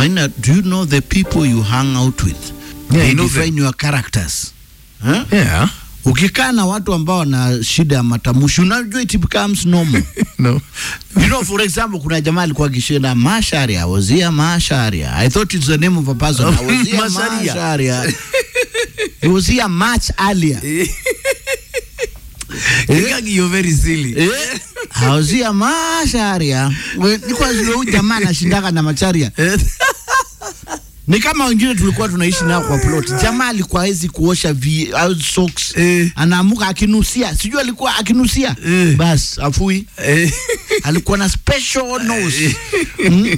Maina, do you know the people you hang out with? Yeah, They I know define your characters. Huh? Yeah. Ukikaa na watu ambao wana shida ya matamshi, unajua it becomes normal. No. you know, for example, kuna jamaa alikuwa akishinda Masharia, I was here Masharia. I thought it's the name of a person. I was here Masharia. Masharia. He was here much earlier. Kikagi, you're very silly. Eh, I was here Masharia. We- Nilikuwa zile huyu jamaa anashindaka na Macharia. Ni kama wengine tulikuwa tunaishi nao kwa plot. Jamaa alikuwa hawezi kuosha vi, au socks. Eh. Anaamuka akinusia. Sijui alikuwa akinusia. Eh. Bas, afui. Eh. Alikuwa na special nose. Mm.